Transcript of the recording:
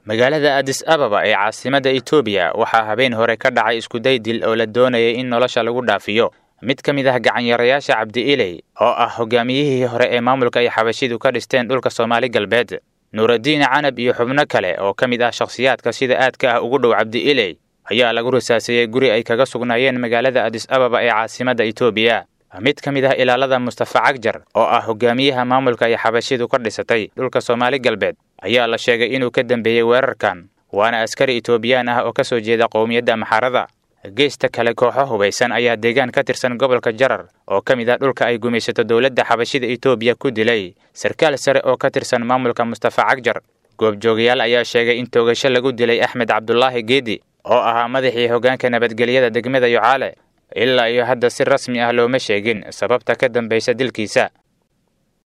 magaalada adis ababa ee caasimadda etoobiya waxaa habeen hore ka dhacay iskuday dil oo la doonayay in nolosha lagu dhaafiyo mid ka mid ah gacanyarayaasha cabdi iley oo ah hogaamiyihii hore ee maamulka ay xabashidu ka dhisteen dhulka soomaali galbeed nuuraddiin canab iyo xubno kale oo ka mid ah shakhsiyaadka sida aadka ah ugu dhow cabdi iley ayaa lagu rasaaseeyey guri ay kaga sugnaayeen magaalada adis ababa ee caasimadda etoobiya mid ka mid ah ilaalada mustafa cagjar oo ah hogaamiyaha maamulka ay xabashidu ka dhisatay dhulka soomaali galbeed ayaa la sheegay inuu ka dambeeyey weerarkan waana askari etoobiyaan ah oo ka soo jeeda qowmiyadda maxarada geesta kale kooxo hubaysan ayaa deegaan ka tirsan gobolka jarar oo ka mid ah dhulka ay gumaysato dowladda xabashida etoobiya ku dilay sarkaal sare oo ka tirsan maamulka mustafa cagjar goobjoogayaal ayaa sheegay in toogasho lagu dilay axmed cabdulaahi geedi oo ahaa madaxii hoggaanka nabadgelyada degmada yucaale ilaa iyo hadda si rasmi ah looma sheegin sababta ka dambaysa dilkiisa